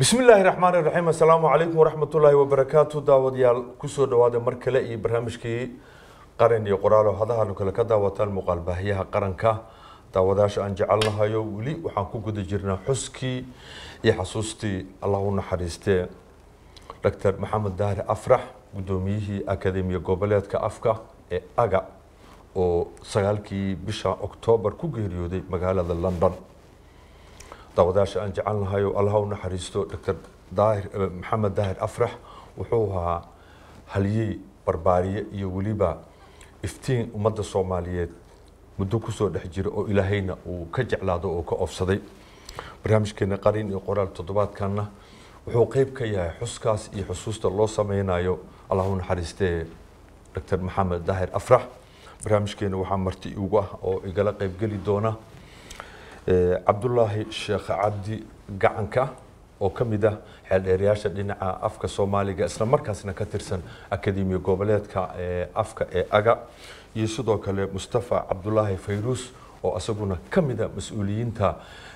bismi illaahi raxmaani raxiim assalaamu calaykum waraxmatullaahi wabarakaatu daawadayaal kusoo dhawaada mar kale iyo barnaamijkii qaran iyo qoraalo hadahaanu kale ka daawataan muuqaal baahiyaha qaranka daawadayaasha aan jecelnahayo weli waxaan ku guda jirnaa xuskii iyo xasuustii allah u naxariistee doctor maxamed daahir afrax guddoomiyihii akademiya goboleedka afka ee aga oo sagaalkii bisha oktoobar ku geeriyooday magaalada london daawadayaasha aan jecelnahayo allah u naxariisto doctor daahir maxamed daahir afrax wuxuu ahaa halyey barbaariye iyo weliba iftiin ummadda soomaaliyeed muddo kusoo dhex jira oo ilaahayna uu ka jeclaado oo ka oofsaday barnaamijkeena qarin iyo qoraal toddobaadkanna wuxuu qeyb ka yahay xuskaas iyo xusuusta loo sameynayo allah u naxariistee doctor maxamed daahir afrax barnaamijkeena waxaa marti igu ah oo igala qeybgeli doona cabdulaahi sheekh cabdi gacanka oo ka mid ah xeeldheerayaasha dhinaca afka soomaaliga isla markaasna ka tirsan akademiya goboleedka afka ee aga iyo sidoo kale mustafa cabdulaahi fayruus oo isaguna ka mid a mas-uuliyiinta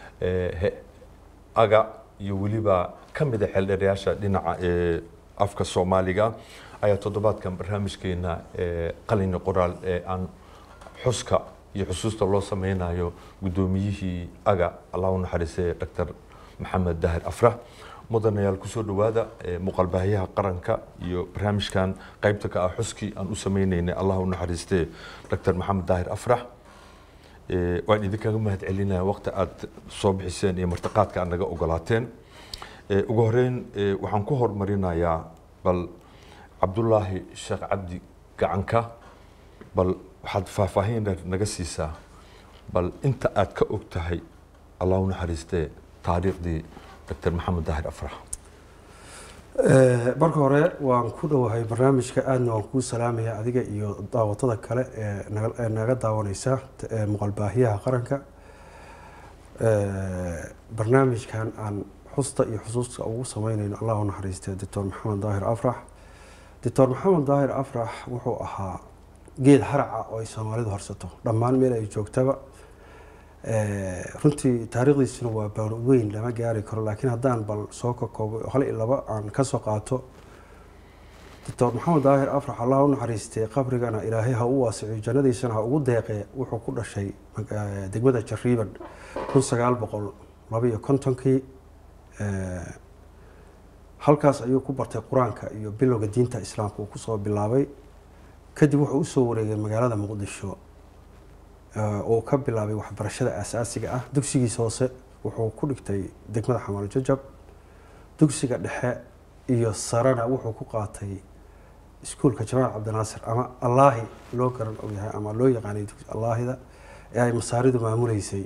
aga iyo weliba ka mid a xeeldheerayaasha dhinaca ee afka soomaaliga ayaa toddobaadkan barnaamijkeena qalini qoraal ee aan xuska iyo xusuusta loo sameynayo guddoomiyihii aga allah u naxariistay doctor maxamed daahir afrax mudanayaal kusoo dhawaada muuqaalbaahiyaha qaranka iyo barnaamijkan qeybta ka ah xuskii aan u sameyneynay allah u naxariistee doctor maxamed daahir afrax waan idinkaga mahad celinaya waqti aad soo bixiseen iyo martiqaadka aad naga ogolaateen ugu horeyn waxaan ku horumarinayaa bal cabdulaahi sheekh cabdi gacanka bal waxaad faahfaahin naga siisaa bal inta aad ka og tahay allah u naxariistee taariikhdii doctor maxamed daahir afrax marka hore waan ku dhowahay barnaamijka aadna waan kuu salaamaya adiga iyo daawatada kale ee naga daawaneysa muuqaalbaahiyaha qaranka barnaamijkan aan xusta iyo xusuusta ugu sameyneyno allah u naxariistee doctor maxamed daahir afrax doctor maxamed daahir afrax wuxuu ahaa geed haraca oo ay soomaalidu horsato dhammaan meel ay joogtaba runtii taariikhdiisuna waa baan weyn lama gaari karo laakiin haddaan bal soo kakoobo hal iyo laba aan kasoo qaato doctor maxamed daahir afrax allah u naxariistay qabrigana ilaahay ha u waasiciyo jannadiisana ha ugu deeqee wuxuu ku dhashay degmada jariiban kun sagaal boqol labaiyo kontonkii halkaas ayuu ku bartay qur-aanka iyo bilowga diinta islaamka uu kusoo bilaabay kadib wuxuu usoo wareegay magaalada muqdisho oo ka bilaabay waxbarashada aasaasiga ah dugsigiisa hoose wuxuu ku dhigtay degmada xamaal jajab dugsiga dhexe iyo sarena wuxuu ku qaatay iskuulka jamaal cabdinaasir ama allaahi loo garan og yahay ama loo yaqaanay allaahida ee ay masaaridu maamuleysay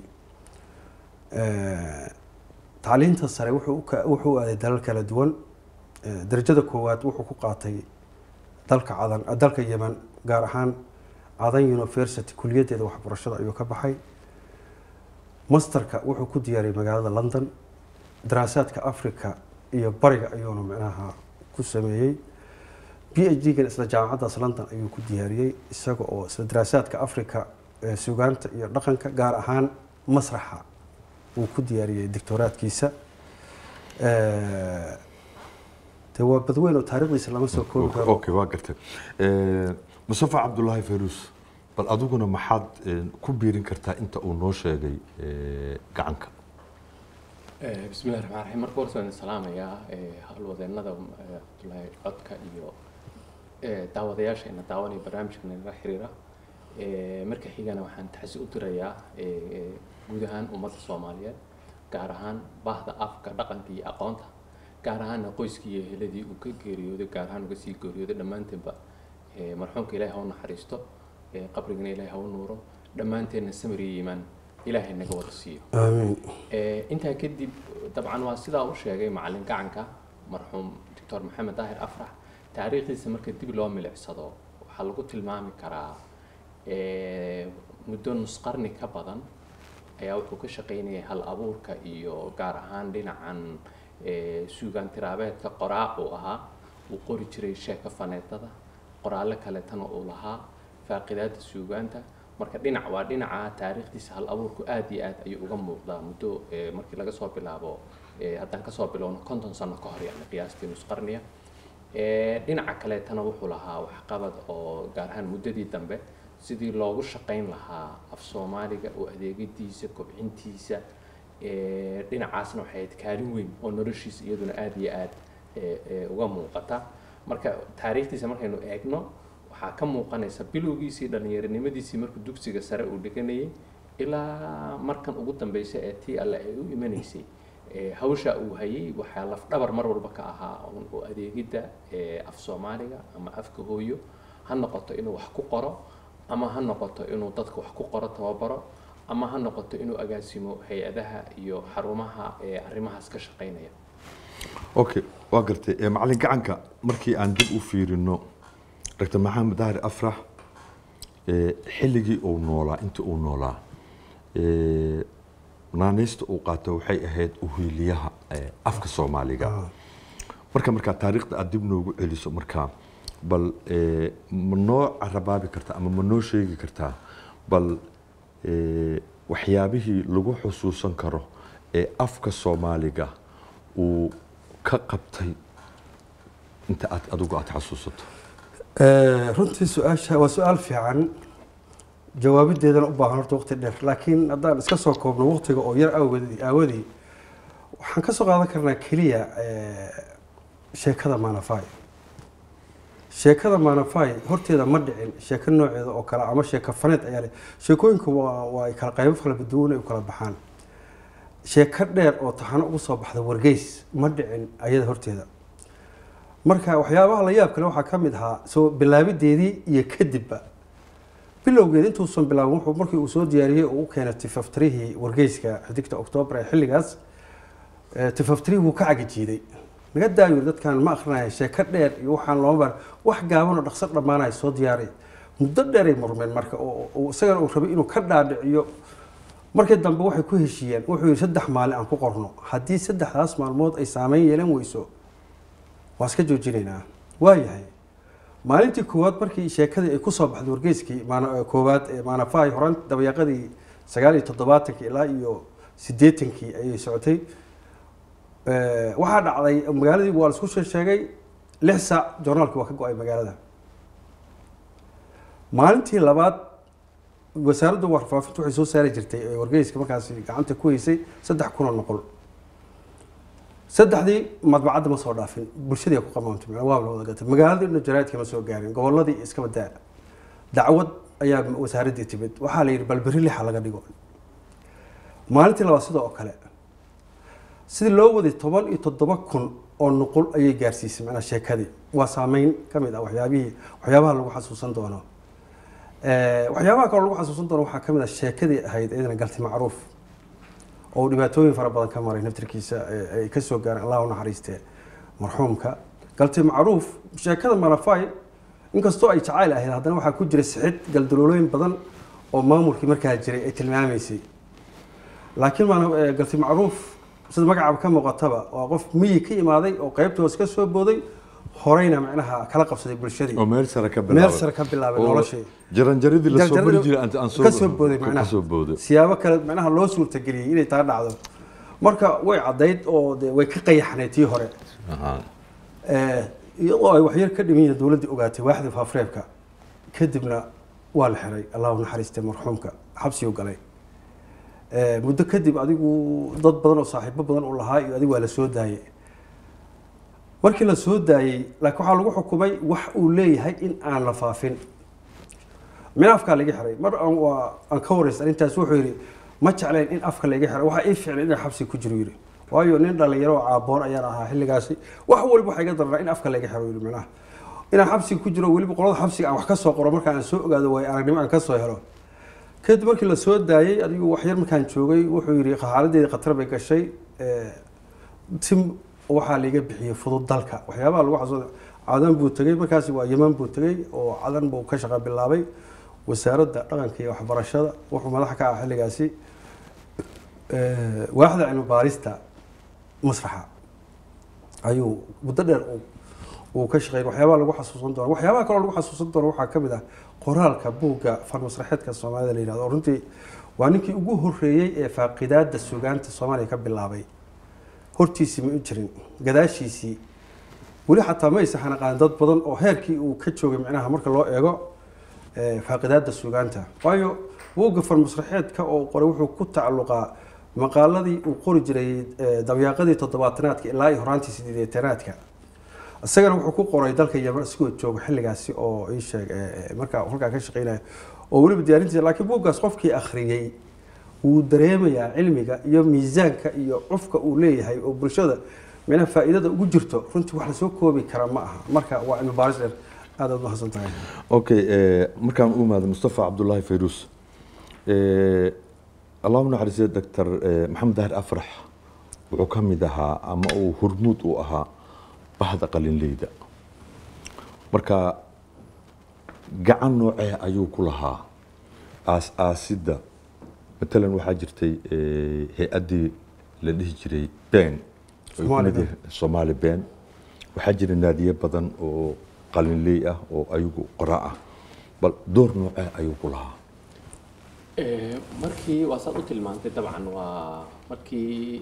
tacliinta sare wuxuu aaday dalal kala duwan darajada koowaad wuxuu ku qaatay dalka cadan dalka yemen gaar ahaan cadan university kuliyaddeeda waxbarashada ayuu ka baxay masterka wuxuu ku diyaariyay magaalada london daraasaadka africa iyo bariga ayuuna micnaha ku sameeyey b h d gan isla jaamacaddaas london ayuu ku diyaariyey isaga oo isla daraasaadka africa sugaanta iyo dhaqanka gaar ahaan masraxa uu ku diyaariyey doctoraadkiisa de waa badweyn oo taarikhdiisa lama soo koobi karo okay waa gartay mustafa cabdulaahi fayruus bal adiguna maxaad ku biirin kartaa inta uu noo sheegay gacanka bismillahi raxmaan raxiim marka horse waan salaamayaa howlwadeenada cabdulaahi codka iyo daawadayaasha ina daawanaya barnaamijka nala xiriira marka xigana waxaan taxsi u dirayaa guud ahaan ummadda soomaaliyeed gaar ahaan bahda afka dhaqanka iyo aqoonta gaar ahaana qoyskii iyo heladii uu ka geeriyooday gaar ahaan uga sii geeriyooday dhammaanteenba marxuumka ilaahay ha u naxariisto qabrigana ilaahay ha u nuuro dhammaanteenna samir iyo iimaan ilaahay naga wada siiyo aamiin intaa kadib dabcan waa sidaa u sheegay macalin gacanka marxuum doctor maxamed daahir afrax taariikhdiisa marka dib loo milicsado waxaa lagu tilmaami karaa muddo nus qarni ka badan ayaa wuxuu ka shaqaynayay hal abuurka iyo gaar ahaan dhinacan suugaan tiraabeedka qoraac uu ahaa uu qori jiray sheeka faneetada qoraallo kaletana uu lahaa faaqidaada suugaanta marka dhinac waa dhinaca taariikhdiisa hal abuurku aad iyo aad ayuu uga muuqdaa muddo markii laga soo bilaabo eh, haddaan kasoo bilowno konton sano ka hor yani qiyaastii nus qarniya Eh, dhinaca kaleetana wuxuu lahaa waxqabad oo gaar ahaan muddadii dambe sidii loogu shaqayn lahaa af soomaaliga oo adeegidiisa kobcintiisa eh, dhinacaasna waxay ahayd kaalin weyn oo noloshiisa iyaduna aada iyo aada eh, eh, uga muuqata marka taariikhdiisa markaynu eegno waxaa ka muuqanaysa bilowgiisii dhallinyaronimadiisii markuu dugsiga sare uu dhiganayay ilaa markan ugu dambeysay ee tii alle ay u imanaysay Eh, hawsha uu hayay waxaa lafdhabar mar walba ka ahaa un oo adeegidda eh, af soomaaliga ama afka hooyo ha noqoto inuu wax ku qoro ama ha noqoto inuu dadka wax ku qoro tababaro ama ha noqoto inuu agaasimo hay-adaha iyo xarumaha eh, arrimahaas ka shaqaynaya okay waa gartay Eh, macalin gacanka markii aan dib u fiirino dr maxamed dahri afrax eh, xilligii uu noolaa intii uu noolaa eh, naanaysta uu qaato waxay ahayd uhiiliyaha eh, afka soomaaliga marka markaa taariikhda aad dib noogu celiso markaa bal eh, ma noo carabaabi kartaa ama ma noo sheegi kartaa bal eh, waxyaabihii lagu xusuusan karo ee afka soomaaliga uu ka qabtay inta aad adigu aad xasuusato Eh, runtii su-aasha waa su-aal fiican jawaabideedana u baahan horta waqti dheer laakiin haddaan iska soo koobno waqtiga oo yar aawadi aawadii waxaan ka soo qaadan karnaa keliya eh, sheekada manafai sheekada manafai horteeda ma dhicin sheeko nooceeda oo kale ama sheeko faneed ayaa leh sheekooyinka waa waa ay kala qaybo kala duwan ay u kala baxaan sheeko dheer oo taxano ugu soo baxda wargeys ma dhicin ayada horteeda marka waxyaabaha la yaab kale waxaa ka mid ahaa soo bilaabideedii iyo kadibba bilowgeed intuusan bilaabin wuxuu markii uu soo diyaariyey uu u keenay tifaftirihii wargeyska xidigta oktoobar ee xilligaas eh, tifaftirihii wuu ka cagajiiday naga daayo dadkan ma akrinaya sheeko dheer iyo waxaan looma bar wax gaaban oo dhaqso dhammaanaya soo diyaari muddo dheeray murmeen marka oo oo isagana uu rabay inuu ka dhaadhiciyo markii dambe waxay ku heshiiyeen wuxuu yidhi saddex maalin aan ku qorno haddii saddexdaas maalmood ay saameyn yeelan weyso waa iska joojinaynaa waayahay maalintii koowaad markii sheekadii ay kusoo baxday wargeyskii maana- koowaad ee maanafahay horaan dabayaaqadii sagaal iyo toddobaatankii ilaa iyo siddeetankii ayay socotay Eh, waxaa dhacday magaaladii waa la isku shee- sheegay lix saac joornaalkii waa ka go-ay magaalada maalintii labaad wasaaradda warfaafinta waxay soo saari jirtay ee wargeyska markaasi gacanta ku haysay saddex kun oo noqol saddexdii madbacadda ma soo dhaafin bulshadii ku qamaamtay macnaa waa la wada gatay magaaladii dhan jaraa'idka ma soo gaarin gobolladii iskaba daa dacwad ayaa wasaaraddii timid waxaa la yidhi bal berri lixa laga dhigo maalintii labaad sidoo oo kale sidii loo waday toban iyo toddoba kun oo nuqul ayay gaarsiisay macnaa sheekadii waa saameyn ka mid ah waxyaabihii waxyaabaha lagu xasuusan doono Eh, waxyaabaha kaloo lagu xasuusan doono waxaa ka mid ah sheekadii ahayd iyadana galti macruuf oo uu dhibaatooyin fara badan ka maray naftirkiisa ee ay ka soo gaareen allah u naxariiste marxuumka galti macruuf sheekada malafay inkastoo ay jacayl ahayd haddana waxaa ku jira sixid galdaloolooyin badan oo maamulkii markaa jiray ay tilmaamaysay laakiin maana- eh, galti macruuf sida magacaaba ka muuqataba waa qof miyi ka imaaday oo qaybta hoos ka soo booday horeyna macnaha kala qabsaday bulshadii oo meel sare ka meel bilaabay sare ka bilaabay oo noloshii jaranjaradii la soo Jarjarada bari jiray aan- aan soo ka soo booday ka macnaha soo booday siyaabo kale macnaha loo suurtageliyey inay taa dhacdo marka way caddayd oo de way ka qayaxnayd tii hore Aha. Eh, iyadoo ay waxyar ka dhiman yihiin dowladdii ogaatay waaxda faafreebka kadibna waa la xiray allahu naxariistay marxuumka xabsiguu galay Eh, muddo kadib adigu dad badan oo saaxiibo badan uu lahaa iyo adigu waa la soo daayey markii la soo daayey laakiin waxaa lagu xukumay wax uu leeyahay in aan la faafin minaafkaa laga xiray mar aan waa aan ka wareysan intaas wuxuu yidhi ma jeclayn in afka laga xiray waxaa ii ficlay inaan xabsi ku jiro yidhi waayo nin dhalinyaro oo caaboon ayaan ahaa xilligaasi wax walba waxaa iga daranaa in afka laga xiro yidhi micnaha inaan xabsi ku jiro weliba qolada xabsiga aan wax ka soo qoro marka aan soo ogaado waayo aragnimo aan ka soo helo kadib markii la soo daayey adigu waxyar markaan joogay wuxuu yidhi xaaladeedii khatar bay gashay eh, tim waxaa liiga bixiyey fudud dalka waxyaabaha lagu xasuusta cadan buu tegey markaasi waa yeman buu tegey oo cadan buu ka shaqa bilaabay wasaaradda dhaqanka iyo waxbarashada wuxuu madax ka ah xilligaasi eh, waaxda cilmi baarista masraxa ayuu muddo dheer uu- uu ka shaqeeyay waxyaabaha lagu xasuusan doono waxyaabaha kaloo lagu xasuusan doono waxaa ka mid ah qoraalka buugga fan masraxeedka soomaalida la yihahdo oo runtii waa ninkii ugu horreeyey ee faaqidaada sugaanta soomaaliya ka bilaabay hortiisii ma u jirin gadaashiisii weli xataa ma aysan xanaqaan dad badan oo heerkii uu ka joogay micnaha marka loo eego eh, faaqidaada suugaanta waayo buugga farmasraxeedka oo qoray wuxuu ku tacalluqaa maqaaladii uu qori jiray eh, dabyaaqadii toddobaatanaadka ilaa iyo horaantii sideetanaadka isagana wuxuu ku qoray dalka yemen isagoo jooga xilligaasi oo ii sheeg eh, eh, markaa halkaa ka shaqeynaya oo weliba diyaarintiisa laakiin buuggaas qofkii akhriyey wuu dareemayaa cilmiga iyo miisaanka iyo cufka uu leeyahay oo bulshada micnaha faa'iidada ugu jirto runtii wax lasoo koobi kara ma aha marka waa cilmi baaris dheer aad aad mahadsan tahay okay eh, markaan u imaado mustafa cabdullaahi fayruus eh, allahu naxariistiya doctor eh, maxamed dahir afrax wuxuu ka mid ahaa ama uu hurmuud u ahaa bahda qalinleyda marka gacan noocee ayuu ku lahaa aas-aasidda matalan waxaa jirtay eh, hay-addii la dhihi jiray ben oo Somali ku mid yahay- Somali ben waxaa jira naadiye badan oo qalinley ah oo ayagu qora ah bal door noocee ayuu ku lahaa Eh, markii waa saad u tilmaantay dabcan waa markii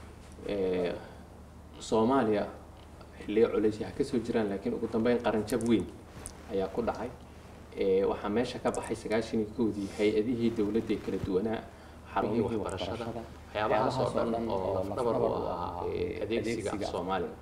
eh, soomaaliya xilliyo culaysyaha ka soo jiraan laakiin ugu dambeyn qaranjab weyn ayaa ku dhacay Eh, waxaa meesha ka baxay sagaashan iyo kowdii hay-adihii dowladda ee kala duwanaa xarumihii waxbarashada waxyaabahaas oo dhan oo lafdhabar u ahaa eh, adeegsiga af soomaaliga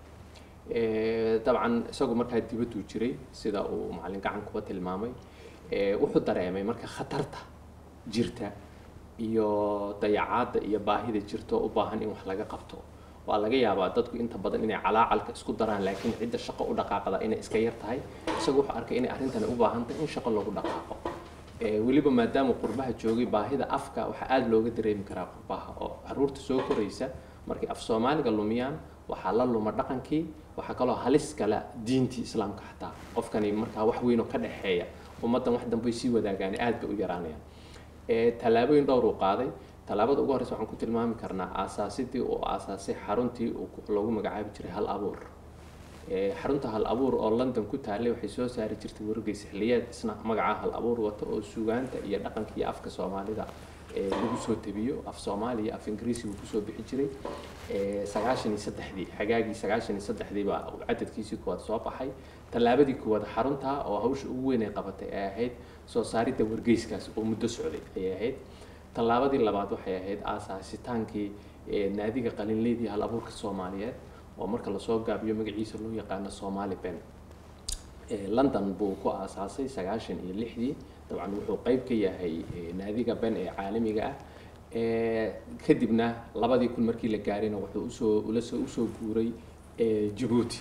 Eh, dabcan isagu markaa dibaduu jiray sida uu macalin gacan kuba tilmaamay Eh, wuxuu dareemay marka khatarta jirta iyo dayacaadda iyo baahida jirta oo u baahan in wax laga qabto waa laga yaabaa dadku inta badan inay calaacalka isku daraan laakiin cidda shaqo u dhaqaaqda inay iska yar tahay isagu wuxuu arkay inay arrintani u baahan tahay in shaqo lagu dhaqaaqo Eh, weliba maadaama qurbaha joogay baahida afka waxaa aada looga dareemi karaa qurbaha oo caruurta soo koraysa markay af soomaaliga lumiyaan waxaa la luma dhaqankii waxaa kaloo halis kala diintii islaamka xataa qofkani markaa wax weyn oo ka dhexeeya ummaddan wax dambe sii wadaagaan aad bay u yaraanayaan Eh, tallaabooyin dhowr uu qaaday tallaabada ugu horreysa waxaan ku tilmaami karnaa aasaasidii uu aasaasay xaruntii uu ku- loogu magacaabi jiray hal abuur Eh, xarunta hal abuur oo london ku taallay waxay soo saari jirtay wargeys xilliyeed isna magaca hal abuur wata oo sugaanta iyo dhaqanka iyo afka soomaalida eh, lagu soo tabiyo af soomaali iyo af ingiriisi uu kusoo bixi jiray Eh, sagaashan iyo saddexdii xagaagii sagaashan iyo saddexdii baa uu cadadkiisii koowaad soo baxay tallaabadii koowaad xarunta oo hawsha ugu weyn ay qabatay ay ahayd soo saaridda wargeyskaas oo muddo socday ayay ahayd tallaabadii labaad waxay ahayd aasaasitaankii eh, naadiga qalinleydii hal abuurka soomaaliyeed oo marka lasoo gaabiyo magaciisa loo yaqaano somali ben Eh, london buu ku aasaasay sagaashan iyo lixdii dabcan wuxuu qeyb ka yahay eh, naadiga ben ee caalamiga ah Eh, kadibna labadii kun markii la gaarayna wuxuu usoo ulasoo usoo guuray eh, jabuuti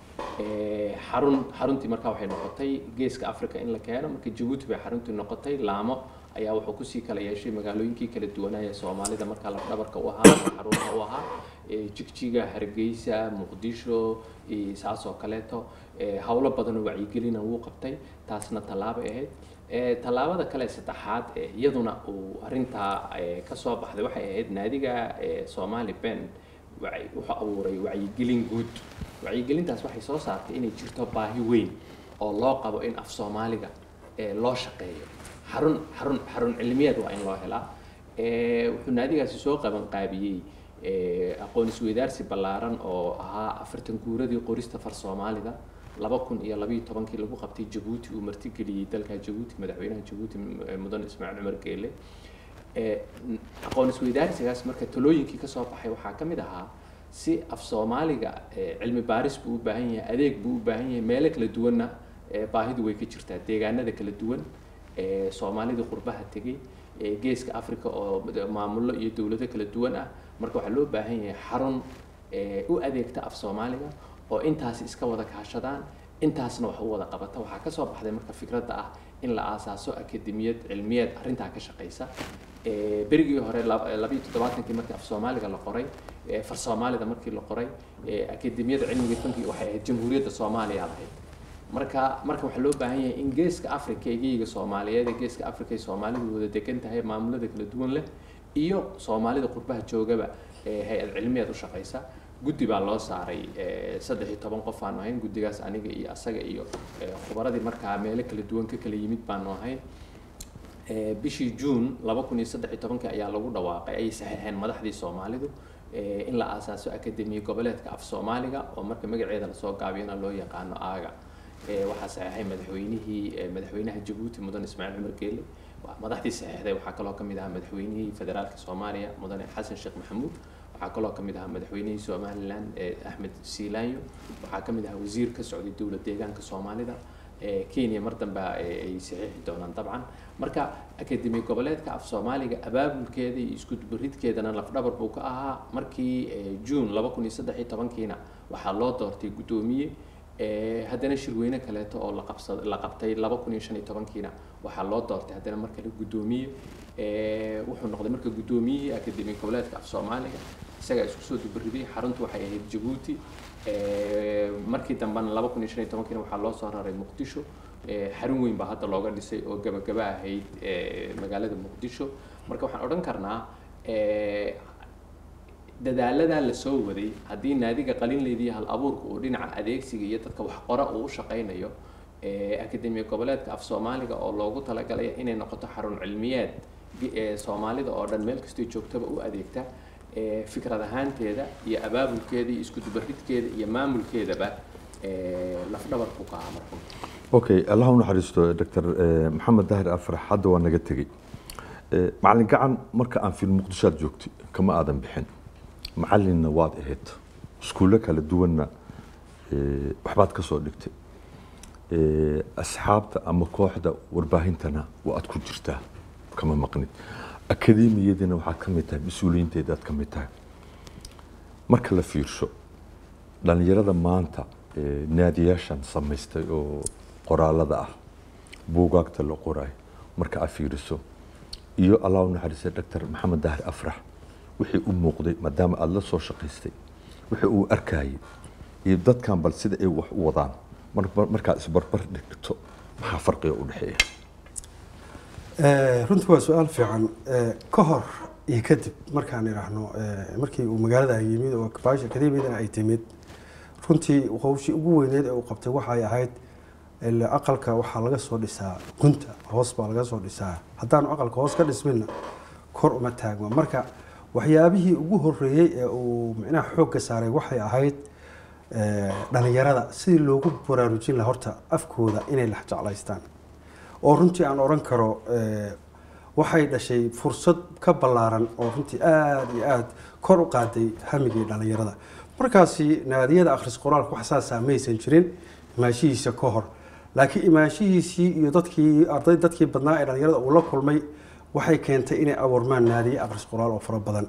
Eh, xarun xaruntii markaa waxay noqotay geeska africa in la keeno marka jabuuti bay xaruntii noqotay laamo ayaa wuxuu kusii kala yeeshay magaalooyinkii kala duwanaya soomaalida markaa lafdhabarka u ahaa xarunta u ahaa Eh, jigjiga hargeysa muqdisho eh, saas oo kaleeto Eh, howlo badan oo wacyigelina wuu qabtay taasna tallaabay ahayd Eh, tallaabada kale saddexaad ee iyaduna uu arrintaa eh, ka soo baxday waxay ahayd naadiga eh, somali ben wacyi- wuxuu abuuray wacyigelin guud wacyigelintaas waxay soo saartay inay jirto baahi weyn oo loo qabo in af soomaaliga eh, loo shaqeeyo xarun xarun xarun cilmiyeed waa in loo helaa Eh, wuxuu naadigaasi soo qaban qaabiyey eh, aqoon isweydaarsi ballaaran oo ahaa afartan guuradii qorista far soomaalida laba kun iyo labayo tobankii lagu qabtay jabuuti uu martigeliyey dalka jabuuti madaxweynaha jabuuti eh, mudan ismaaciil cumar geele Eh, n- aqoon isweydaarsigaas marka talooyinkii kasoo baxay waxaa ka mid ahaa si af soomaaliga eh, cilmi baaris buu u baahan yahay adeeg buu u baahan yahay meelo kala duwanna eh, baahidu way ka jirtaa deegaanada kala duwan eh, soomaalida qurbaha tegey eh, geeska africa oo mad- maamullo iyo dowlado kala duwan ah marka waxaa loo baahan yahay xarun eh, u adeegta af soomaaliga oo intaas iska wada kaashadaan intaasna wax u wada qabata waxaa kasoo baxday marka fikradda ah in la aasaaso akademiyad cilmiyeed arrintaa ka shaqeysa Eh, berigii hore lab- labayo toddobaatankii markii af soomaaliga la qoray eh, far soomaalida markii la qoray eh, akademiyada cilmiga fankiga waxay ahayd jamhuuriyadda soomaaliya ahayd marka marka waxaa loo baahan yahay in geeska africa eegeyga soomaaliyeed ee geeska africa ay soomaalidu wada degan tahay maamulada kala duwan leh iyo soomaalida qurbaha joogaba ee hay-ad cilmiyeed u shaqeysa guddi baa loo saaray eh, saddex iyo toban qof aanu ahayn guddigaas aniga iyo asaga iyo eh, khubaradii markaa meelo kala duwan ka kala yimid baanu ahayn Eh, bishii juun laba kun iyo saddex iyo tobankii ayaa lagu dhawaaqay ayay saxiixeen madaxdii soomaalidu eh, in la aasaaso akademiya goboleedka af soomaaliga oo marka magaceeda lasoo gaabiyana loo yaqaano aaga Eh, waxaa saxeexay madaxweynihii eh, madaxweynaha jabuuti mudan ismaaciil cumar geele Wa- madaxdii saxeexday waxaa kaloo ka mid ahaa madaxweynihii federaalka soomaaliya mudane xasan sheekh maxamuud waxaa kaloo ka mid ahaa madaxweynihii somalilan eh, axmed siilaanyo waxaa ka mid ahaa wasiir ka socday dowlad deegaanka soomaalida Eh, kenya mar dambe eh, ay saxiixi doonaan dabcan marka akademi goboleedka af soomaaliga abaabulkeeda iyo isku dubaridkeedana lafdhabar buu ka ahaa markii eh, june laba kun iyo saddex iyo tobankiina waxaa loo doortay guddoomiye Eh, haddana shirweyne kaleeto oo la qabsa la qabtay laba kun iyo shan iyo tobankiina waxaa loo doortay haddana mar kale guddoomiye Eh, wuxuu noqday marka guddoomiyihii akademi goboleedka af soomaaliga isagaa isku soo dubariday xaruntu waxay ahayd jabuuti Eh, markii dambena laba kun iyo shan iyo tobankiina waxaa loo soo raray muqdisho Eh, xarun weyn baa hadda looga dhisay oo gabagaba ahayd eh, magaalada muqdisho marka waxaan odhan karnaa eh, dadaaladaa la soo waday haddii naadiga qalinleydii hal abuurka uu dhinaca adeegsiga iyo dadka wax qora uu u shaqaynayo eh, akademiya goboleedka af soomaaliga oo loogu talagalay inay noqoto xarun cilmiyeed gi- eh, soomaalida oo dhan meel kastoo joogtaba u adeegta eh, fikrad ahaanteeda iyo abaabulkeeda iyo isku dubaridkeeda iyo maamulkeedaba eh, lafdhabar buu ka ahaa marxuum okay allah u naxariisto dr maxamed dahir afrax hadda waa naga tegey Eh, macalin gacan marka aan fil muqdisho aad joogtay kama aadan bixin macalinna waad ahayd iskuulle kala duwanna eh, waxbaad ka soo dhigtay Eh, asxaabta ama kooxda warbaahintana waa aad ku jirtaa kama maqnid akademiyadina waxaad ka mid tahay mas-uuliyiinteeda aad ka mid tahay marka la fiirsho dhalinyarada maanta eh, naadiyaashan samaystay oo qoraalada ah buugaagta la qorayo marka aad fiiriso iyo allah u naxariistay dr maxamed dahir afrax wixii u muuqday maadaama aada la soo shaqaystay wixii uu arkayay iyo dadkan bal sida ay wax u wadaan mar- markaad isbarbar dhigto maxaa farqiga u dhexeeya Eh, runtii waa su-aal fiican Eh, ka hor iyo kadib markaan idhaahno eh, markii uu magaalada yimid oo baasha akademiyadana ay timid runtii howshii ugu weyneed ee uu qabtay waxay ahayd ila aqalka waxaa laga soo dhisaa gunta hoos baa laga soo dhisaa haddaanu aqalka hoos ka dhisminna kor uma taagma marka waxyaabihii ugu horeeyey ee uu micnaha xoogga saaray waxay ahayd eh, dhalinyarada sidii loogu baraarujin lahaa horta afkooda inay la jeclaystaan oo runtii aan oran karo eh, waxay dhashay fursad ka ballaaran oo runtii aada iyo aada kor u qaaday hamigii dhalinyarada markaasi naadiyada akhris qoraalka wax saasaa maysan jirin imaashihiisa ka hor laakiin imaashihiisii iyo dadkii arday dadkii badnaa ee dhalinyarada uu la kulmay waxay keentay inay abuurmaan naadiye akhris qoraal oo fara badan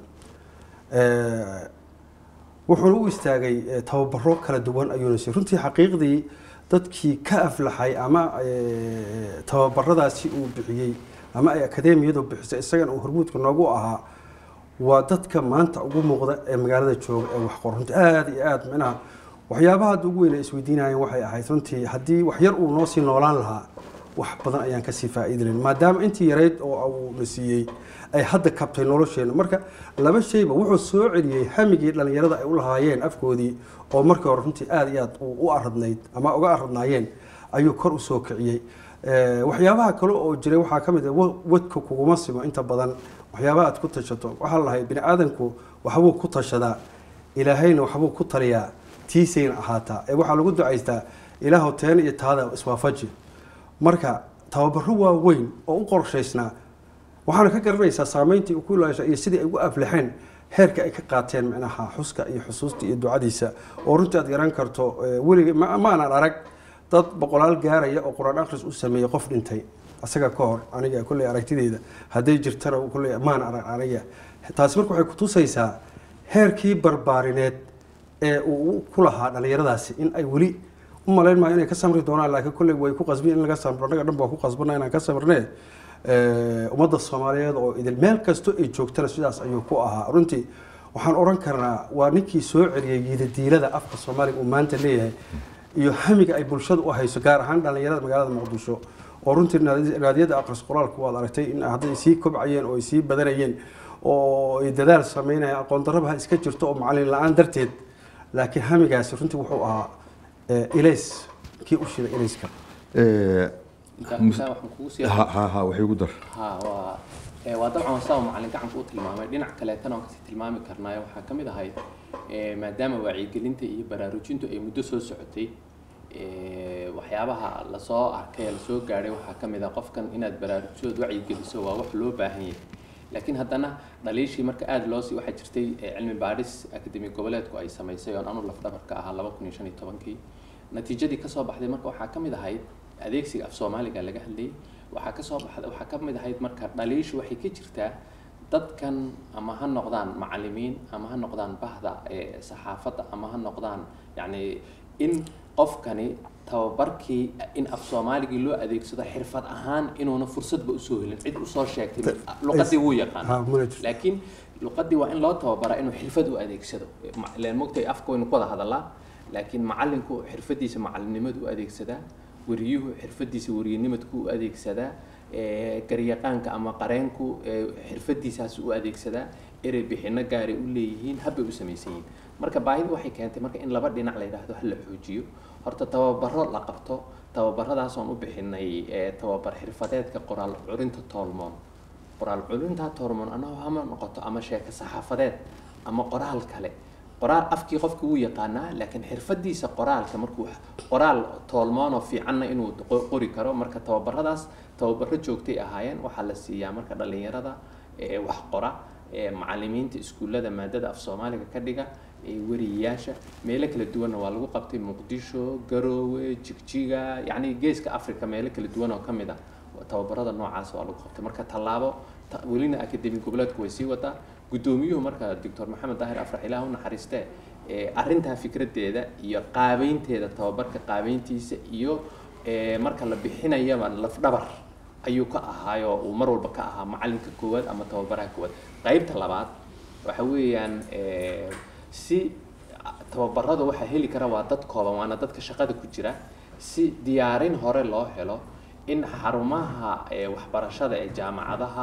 Eh, wuxuuna u istaagay eh, tababaro kala duwan ayuuna siiyey runtii xaqiiqdii dadkii ka aflaxay ama eh, tababaradaasi uu bixiyey ama ay akademiyadu bixisay isagana uu hormuudka noogu ahaa waa dadka maanta ugu muuqda ee magaalada jooga ee wax qor runtii aada iyo aada micnaha waxyaabaha hadda ugu weyn ay isweydiinayeen waxay ahayd runtii haddii wax yar uu noo sii noolaan lahaa wax badan ayaan kasii faa'iidi lahayn maadaama intii yarayd oo uu na siiyey ay hadda kabtay nolosheena marka laba shayba wuxuu soo celiyey hamigii dhalinyarada ay u lahaayeen afkoodii oo markii hore runtii aada iyo aad u u aradnayd ama uga aradnaayeen ayuu kor u soo kiciyey Eh, waxyaabaha kale oo jiray waxaa ka mid ah wa- wadka kuguma simo inta badan waxyaabaha aad ku tashato waxaa la lahay bini aadanku waxbuu ku tashadaa ilaahayna waxbuu ku taliyaa tiisayna ahaataa ee waxaa lagu ducaystaa ilaahow teen iyo taada iswaafaji marka tababaro waaweyn oo u qorshaysnaa waxaana ka garanaysaa saameyntii uu ku ilaasha iyo sidii ay ugu aflaxeen heerka ay ka qaateen micnaha xuska iyo xusuusta iyo ducadiisa oo runtii aad garan karto eh, weligay ma ma aanan arag dad boqolaal gaaraya oo qur-aan akhris u sameeyey qof dhintay asaga ka hor aniga kolley aragtideyda hadday jirtana kolley maan arag aniga taasi marka waxay kutusaysaa heerkii barbaarineed ee uu ku lahaa dhalinyaradaasi in ay weli u malayn maayo inay ka samri doonaan laakiin kolley way ku qasbiin in laga samro annaga dhan baa ku qasbana inaan ka samrnee Eh, ummadda soomaaliyeed oo idil meel kasto ay joogtana sidaas ayuu ku ahaa runtii waxaan oran karnaa waa ninkii soo celiyey yiidadiilada afka soomaaliga uu maanta leeyahay iyo hamiga ay bulshada u hayso gaar ahaan dhalinyarada magaalada muqdisho oo runtii naadi- naadiyada aqris qoraalku waad aragtay in hadday sii kobcayeen oo ay sii badanayeen oo ay dadaal sameynayaan aqoon darraba ha iska jirto oo macalin la-aan darteed laakiin hamigaasi runtii wuxuu ahaa eh, ilays kii u shiday ilayska Eh, intaa intaa waxaan kugu sii ha ha ha waxay ugu dar ha waa ee, waa dabcan saa macalin gacanka u tilmaamay dhinac kaleetana waan kasii tilmaami karnaayo waxaa ka mid ahayd ee, maadaama wacyigelinta iyo baraarujintu ay muddo soo socotay ee, waxyaabaha lasoo arkay ee lasoo gaadhay waxaa ka mid ah qofkan inaad baraarujisood wacyigeliso waa wax loo baahan yahay laakiin haddana dhaliishii marka aada loo sii waxaa jirtay ee, cilmi baadhis akademi goboleedku ay samaysay oon anu lafdhabarka ahaa laba kun iyo shan iyo tobankii natiijadii kasoo baxday marka waxaa ka mid ahayd adeegsiga af soomaaliga laga hadlayay waxaa kasoo baxday waxaa ka mid ahayd marka dhaliishu waxay ka jirtaa dadkan ama ha noqdaan macalimiin ama ha noqdaan bahda ee saxaafadda ama ha noqdaan yacni in qofkani tababarkii in af soomaaligii loo adeegsado xirfad ahaan inuuna fursadba usoo helin cid usoo sheegtay luqadii wuu yaqaan Ha, mana jirto. laakiin luqadii waa in loo tababaraa inuu xirfad u adeegsado Ma- ileen mogtay afka waynu ku wada hadalaa laakiin macalinku xirfadiisa macalinimadu u adeegsadaa wariyuhu xirfadiisa wariyanimadku u adeegsadaa ee, garyaqaanka ama qareenku ee, xirfadiisaas u adeegsadaa erey bixino gaaray u leeyihiin habbay u samaysan yihiin marka baahidu waxay keentay marka in laba dhinac la yidhaahdo ha la xoojiyo horta tababaro la qabto tababaradaasooan u bixinay ee, tababar xirfadeedka qoraal curinta toolmoon qoraal culintaa toormoon anagoo ama noqoto ama sheeko saxaafadeed ama qoraal kale qoraal afkii qofka wuu yaqaanaa laakiin xirfadiisa qoraalka markuu qoraal toolmoonoo fiicanna inuu qo- qori karo marka tababaradaas tababaro joogtay ahaayeen waxaa la siiyaa marka dhalinyarada ee wax qora ee macalimiinta iskuullada maadada af soomaaliga ka dhiga ee wariyayaasha meelo kala duwanna waa lagu qabtay muqdisho garoowe jigjiga yacni geeska africa meelo kala duwan oo ka mid ah tababarada noocaas waa lagu qabtay marka tallaabo ta- welina akademi goboleedku way sii wadaa guddoomiyuhu marka doctor maxamed daahir afrax ilaah u naxariistee ee arrintaa fikradeeda iyo qaabeynteeda tababarka qaabeyntiisa iyo ee, marka la bixinayaba lafdhabar ayuu ka ahaayo uu mar walba ka ahaa macalinka koowaad ama tababaraha koowaad qaybta labaad waxa weeyaan ee, si tababarada waxaa heli kara waa dad kooban waana dadka shaqada ku jira si diyaarin hore loo helo in xarumaha ee, waxbarashada ee jaamacadaha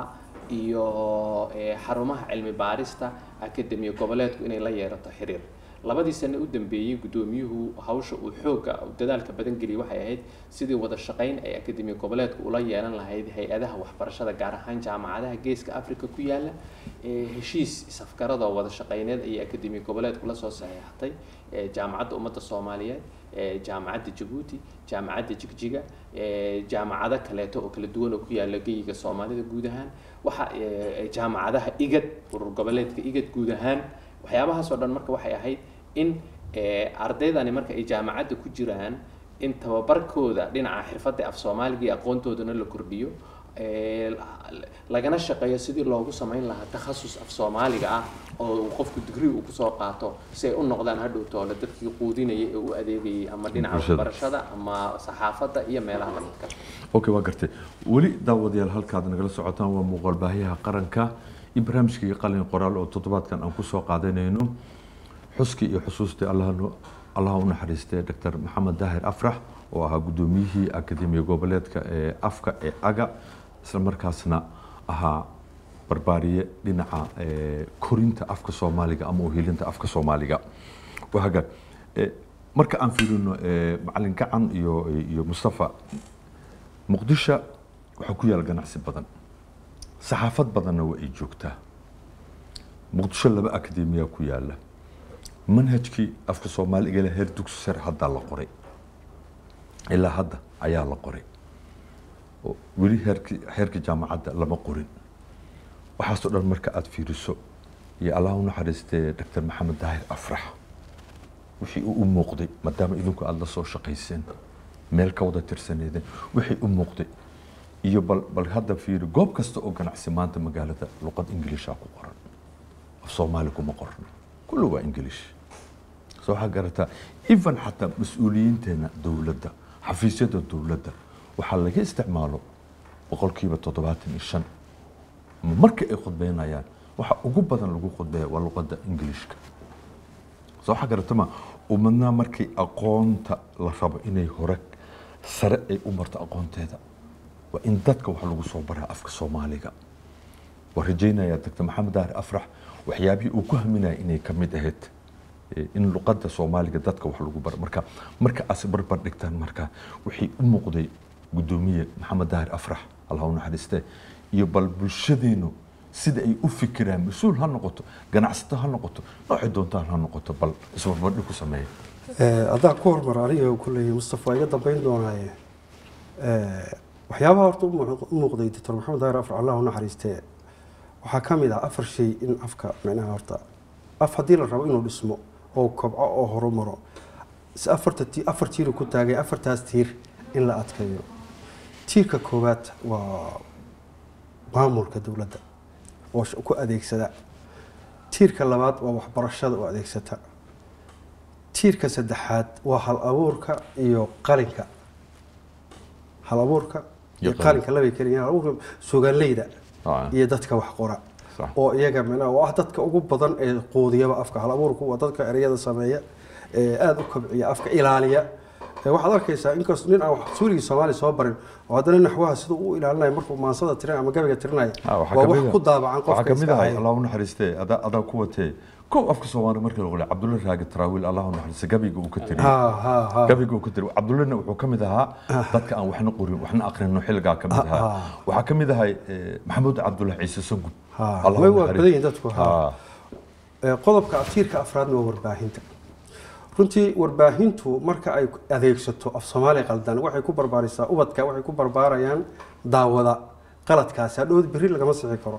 iyo ee, xarumaha cilmi baarista akademiya goboleedku inay la yeerato xiriir labadii sane u dambeeyey guddoomiyuhu hawsha uu xooga dadaalka badan geliyay waxay ahayd sidii wada shaqayn ay akademiya goboleedku ula yeelan lahayd hay-adaha waxbarashada gaar ahaan jaamacadaha geeska africa ku yaala ee heshiis isafgaradoo wada shaqayneed ayay akademiya goboleedku la soo saxiixatay ee jaamacadda ummadda soomaaliyeed ee jaamacadda jabuuti jaamacadda jigjiga ee jaamacado kaleeto oo kala duwan oo ku yaala geyiga soomaalida guud ahaan waxa ee, jaamacadaha igad urur goboleedka igad guud ahaan waxyaabahaasoo dhan marka waxay ahayd in ee, ardaydani marka ay jaamacadda ku jiraan in tababarkooda dhinaca xirfadda af soomaaliga iyo aqoontoodana la kordhiyo ee, lagana shaqeeyo sidii loogu samayn lahaa takhasus af soomaaliga ah oo uu qofku digri uu kusoo qaato si ay u noqdaan hadhowtoole dadkii quudinayay ee u adeegayay ama dhinaca Bulshada. waxbarashada ama saxaafadda iyo meelaha lamidka okay waa gartay weli daawadayaal halkaad nagala socotaan waa muuqaal baahiyaha qaranka iyo barnaamijkii qalin qoraal oo toddobaadkan aan kusoo qaadanayno xuskii iyo xusuustii allaha allaha u naxariistay dr maxamed daahir afrax oo ahaa guddoomiyihii akademiya goboleedka ee afka ee aga isla markaasna ahaa barbaariye dhinaca ee, korinta afka soomaaliga ama uhilinta afka soomaaliga waa hagaag Eh, marka aan fiirino eh, macalin gacan iyo iyo mustafa muqdisho waxaa ku yaal ganacsi badan saxaafad badanna waa ay joogtaa muqdisho laba akademiya ku yaala manhajkii afka soomaaliga ilaa heer dugsi sare haddaa la qoray ilaa hadda ayaa la qoray oo weli heerkii heerka jaamacadda lama qorin waxaasoo dhan marka aada fiiriso iyo allah u naxariistee dr maxamed daahir afrax wixii uu u muuqday maadaama idinku aada la soo shaqayseen meel ka wada tirsaneedeen wixii u muuqday iyo bal bal hadda fiiri goob kasta oo ganacsi maanta magaalada luqad ingiliishaa ku qoran af soomaali kuma qorna kullu waa ingiliish soo waxaa garataa even xataa mas-uuliyiinteena dowladda xafiisyada dowladda waxaa laga isticmaalo boqolkiiba toddobaatan iyo shan ama marka ay khudbeynayaan waxa ugu badan lagu khudbeeya waa luqadda ingiliishka soo waxaa garatama ummadna markay aqoonta la rabo inay hore sare ay u marto aqoonteeda waa in dadka wax lagu soo baraa afka soomaaliga waa rajaynayaa dr maxamed daahir afrax waxyaabihii uu ku haminaya inay ka mid ahayd eh, in luqadda soomaaliga dadka wax lagu baro marka marka aas barbar dhigtaan marka wixii u muuqday guddoomiye maxamed daahir afrax allah u naxariiste iyo bal bulshadeenu sida ay u fikiraan mas-uul ha noqoto ganacsato ha noqoto noocay doontaan ha noqoto bal isbarbardhig ku sameeya haddaan ku hormar aniga kuleeyahay mustafa waa iga dambeyn doonaaye waxyaabaha horta u muuq- u muuqday doctor maxamed daahir afar allah u naxariistee waxaa ka mid ah afar shay in afka micnaha horta af haddii la rabo inuu dhismo oo kobco oo horumaro si afarta ti afar tiiru ku taagay afartaas tiir in la adkeeyo tiirka koowaad waa maamulka dowladda oo sh- ku adeegsada tiirka labaad waa waxbarashada oo adeegsata tiirka saddexaad waa hal abuurka iyo qalinka hal abuurka Iyo iyo qalinka. qalinka labay keliya hal abuurka suugaanleyda Ah. iyo dadka wax qora Sax. oo iyaga micnaha oo ah dadka ugu badan ee quudiyaba afka hal abuurku waa dadka ereyada sameeya ee aada u kobciya afka ilaaliya Ee, waxaad arkaysaa inkastoo nin aan wax suurigii soomaali soo barin oo haddana naxwaha siduu u ilaalinayo markuu maansada tirinayo ama gabayga tirinayo Ah, waxaa waa kamid wax ah- ku daabacan waxaa qofka kamid iska ahay haya. allah u naxariiste adaa adaa ku watee kow afka soomaali markii la qolay cabdulla raagi taraawiil allah u naxariiste gabayga uu ka tiriyey ha ha ha gabayga uu ka tiriyey cabdullana wuxuu ka mid ahaa dadka aan waxna qorin waxna aqrino xilligaa ka mid ahaa Ah. waxaa ka mid ahay eh, maxamuud cabdullahi ciise sangub Ha, Allah way u waa naxariis- badan yihiin dadku, ha. Ha. Ee, qodobka tiirka afraadna waa warbaahinta runtii warbaahintu marka ay adeegsato af soomaali qaldan waxay ku barbaarisaa ubadka waxay ku barbaarayaan daawada qaladkaasi hadhowd berri lagama sixi karo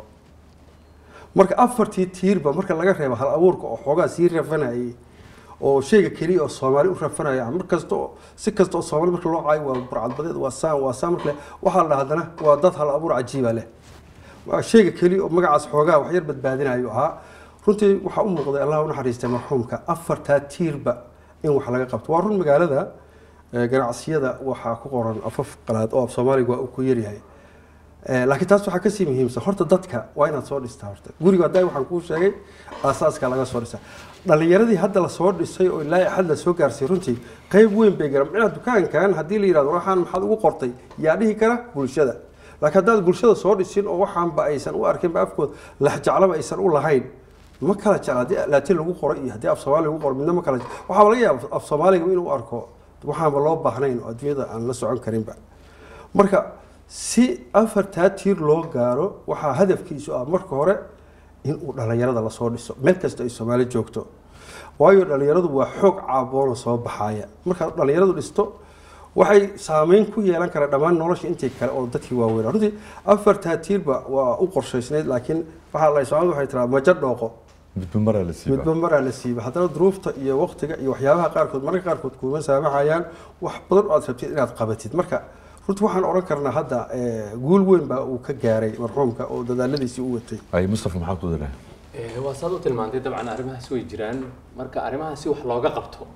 marka afartii tiirba marka laga reebo hal abuurka oo xoogaa sii rafanayay oo shayga keliya oo soomaali u rafanaya mar kasta oo si kasta oo soomaali marka loo caayo waa burcadbadeed waa saan waa saan marka le waxaa la dhaha haddana waa dad hal abuur cajiiba leh waa shayga keliya oo magacaas xoogaa wax yar badbaadinayo ahaa runtii waxaa u muuqday allah u naxariistay marxuumka afartaa tiirba in wax laga qabto waa run magaalada eh, ganacsiyada waxaa ku qoran afaf qalaad oo af soomaaliga waa uu ku yaryahay Eh, laakiin taas waxaa kasii muhiimsan horta dadka waa inaad soo dhistaa horta guriga hadda waxaan kuu sheegay aasaaska laga soo dhisa dhalinyaradii hadda lasoo dhisay oo ilaa axad lasoo gaarsiiyey runtii qayb weyn bay garan micnaha dukaankan haddii la yidhahdo waxaan maxaad ugu qortay yaa dhihi kara bulshada laakiin haddaad bulshada soo dhisin oo waxaanba aysan u arkinba afkooda laxjeclaba aysan u lahayn ma kala jecla haddii laatiin lagu qoro iyo haddii af soomaali lagu qoro midna ma kala jecla waxaaba laga yaaba af soomaaliga inuu arko waxaanba loo baahnayn oo adduunyada aan la socon karinba marka si afartaa tiir loo gaaro waxaa hadafkiisu ah marka hore in uu dhalinyarada lasoo dhiso meel kasta ay soomaali joogto waayo dhalinyaradu waa xoog caaboona soo baxaya markaad dhalinyaradu dhisto waxay saameyn ku yeelan kara dhammaan nolosha intii kale oo dadkii waaweynaa runtii afartaa tiirba waa u qorshaysnayd laakiin waxaa la soomaalida waxay tiraa majo dhooqo midba maraa la siiba midba maraa la siiba haddana duruufta iyo waqtiga iyo waxyaabaha qaarkood mararka qaarkood kuuma saamaxayaan wax badan oo aad rabtid inaad qabatid marka runtii waxaan odhan karnaa hadda eh, guul weyn baa uu ka gaaray marxuumka oo dadaaladiisii u watay ay mustafa maxaa ku dalahay Eh, waa saad u tilmaantay dabcan arrimahaas way jiraan marka arrimahaas si wax looga qabto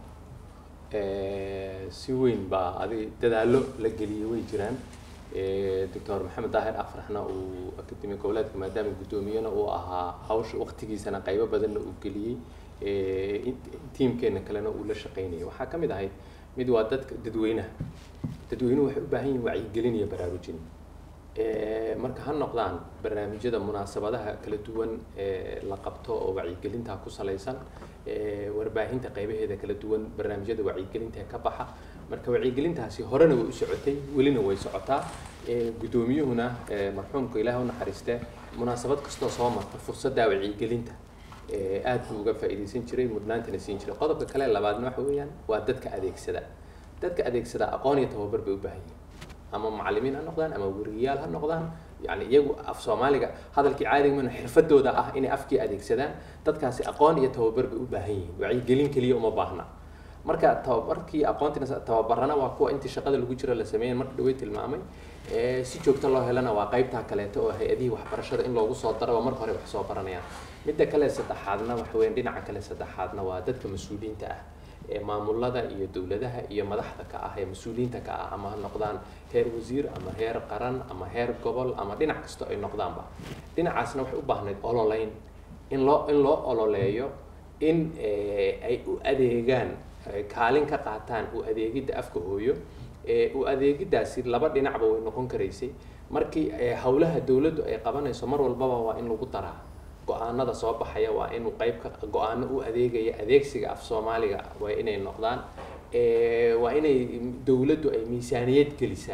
eh, si weyn baa adi dadaallo la geliyey way jiraan Eh, doctor maxamed daahir afraxna uu akademi goboleedka maadaama guddoomiyena uu ahaa hawsha waqtigiisana qaybo badanna uu geliyey Eh, in- tiimkeena kalena uu la shaqaynayay waxaa ka mid ahayd mid waa dadka dadweynaha dadweynuhu waxay u baahan yihiin wacyigelin iyo baraarujin Eh, marka ha noqdaan barnaamijyada munaasabadaha kala duwan ee la qabto oo wacyigelinta ku salaysan eh, warbaahinta qaybaheeda kala duwan barnaamijyada wacyigelinta ee ka baxa marka wacyigelintaasi horena way u socotay welina way socotaa Eh, guddoomiyuhuna eh, marxuumka ilaah u naxariiste munaasabad kastoo soo marta fursadda wacyigelinta eh, aad buu uga faa'iidaysan jiray mudnaantana siin jiray qodobka kale labaadna waxa weeyaan waa dadka adeegsada dadka adeegsada aqoon iyo tababar bay u baahan yihiin ama macallimiin ha noqdaan ama weriyayaal ha noqdaan yani iyagu af soomaaliga hadalkii caadiga mana xirfadooda ah inay afkii adeegsadaan dadkaasi aqoon iyo tababar bay u baahan yihiin wacyigelin keliya uma baahna marka tababarkii aqoontina tababarana waa kuwa intii shaqada lagu jiro la sameeyay marka dhawey tilmaamay Eh, si joogto loo helana waa qaybtaa kaleeto oo hay-adihii waxbarashada in loogu soo daraba marka hore wax soo baranayaan midda kale saddexaadna waxa weeyaan dhinaca kale saddexaadna waa dadka mas-uuliyiinta ah ee maamulada iyo dowladaha iyo madaxda ka ah ee mas-uuliyiinta ka ah ama ha noqdaan heer wasiir ama heer qaran ama heer gobol ama dhinac kasta ay noqdaanba dhinacaasna waxay u baahnayd ololeyn in loo in loo ololeeyo in eh, ay u adeegaan ay kaalin ka qaataan u adeegidda afka hooyo ee u adeegiddaasi laba dhinacba way noqon karaysay markii eh, howlaha dowladdu ay qabanayso mar walbaba waa in lagu daraa go-aanada soo baxaya waa inuu qayb ka go-aano u adeegaya adeegsiga af soomaaliga waa inay noqdaan Eh, waa inay dowladdu ay miisaaniyad gelisaa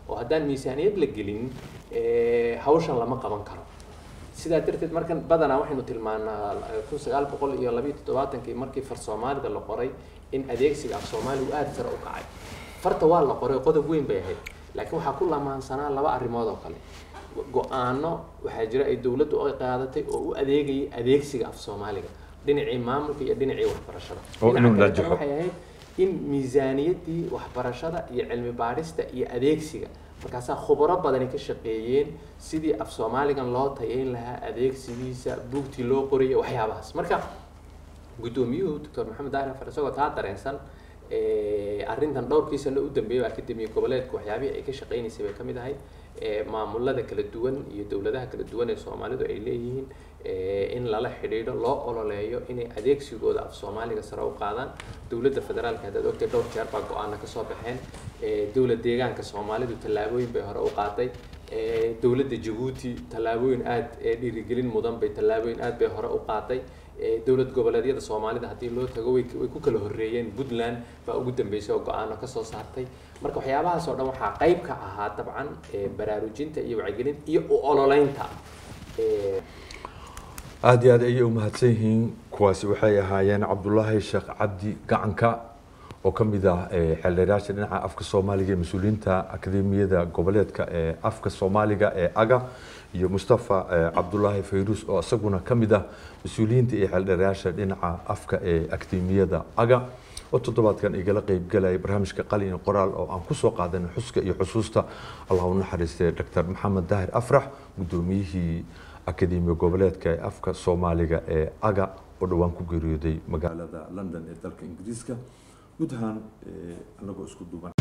oo haddaan miisaaniyad la gelin eh, hawshan lama qaban karo sidaa darteed markan badanaa waxaynu tilmaanaa kun sagaal boqol iyo labiyo toddobaatankii markii far soomaalida la qoray in adeegsiga af soomaaligu aada sare u kacay farta waa la qoray qodob weyn bay ahayd laakiin waxaa ku lamaansanaa laba arrimood oo kale go-aano waxaa jira ay dowladdu ay qaadatay oo u adeegayay adeegsiga af soomaaliga dhinacii maamulka iyo dhinacii waxbarashada Oo inuu Dhinaca kale najaxo. waxay ahayd in miisaaniyaddii waxbarashada iyo cilmi baadhista iyo adeegsiga markaasaa khubaro badani ka shaqeeyeen sidii af soomaaligan loo tayeyn lahaa adeegsigiisa buugtii loo qorayay waxyaabahaas marka guddoomiyuhu doctor maxamed daahir afar isagoo taa dareensan eh, arrintan dhowrkii sano u dambeeyay akademiya goboleedka waxyaabihii ay ka shaqaynaysay bay ka mid ahayd eh, maamulada kala duwan iyo dowladaha kala duwan ee soomaalidu ay leeyihiin eh, in lala xidhiidho loo ololeeyo inay adeegsigooda af soomaaliga sare u qaadaan dowladda federaalka haddaad ogtay dhowr jeer baa go-aana kasoo baxeen eh, dowlad deegaanka soomaalidu tallaabooyin bay hore u qaaday eh, dowladda jabuuti tallaabooyin aada ee dhiirigelin mudan bay tallaabooyin aad bay hore u qaaday Eh, dowlad goboleedyada soomaalida haddii loo tago way way ku kala horreeyeen puntland baa ugu dambeysay oo go-aano kasoo saartay marka waxyaabahaas oo dhan waxaa qayb ka ahaa dabcan eh, baraarujinta iyo wacyigelinta iyo u ololeynta Eh, aada iyo aad ayay u mahadsan yihiin kuwaasi waxay ahaayeen cabdulaahi sheekh cabdi gacanka oo ka mid ah eh, xeeldheerayaasha dhinaca afka soomaaliga ee mas-uuliyiinta akademiyada goboleedka ee afka soomaaliga ee aga iyo mustafa eh, cabdulaahi fayruus oo isaguna ka mid ah mas-uuliyiinta iyo xeeldheerayaasha dhinaca afka ee akademiyada aga oo toddobaadkan igala qeybgalaya barnaamijka qalin iyo qoraal oo aan kusoo qaadanay xuska iyo xusuusta allah u naxariistay dr maxamed daahir afrax guddoomiyihii akademiya goboleedka ee afka soomaaliga ee aga oo dhowaan ku geeriyooday magaalada london ee dalka ingiriiska guud ahaan eh, anagoo isku duuban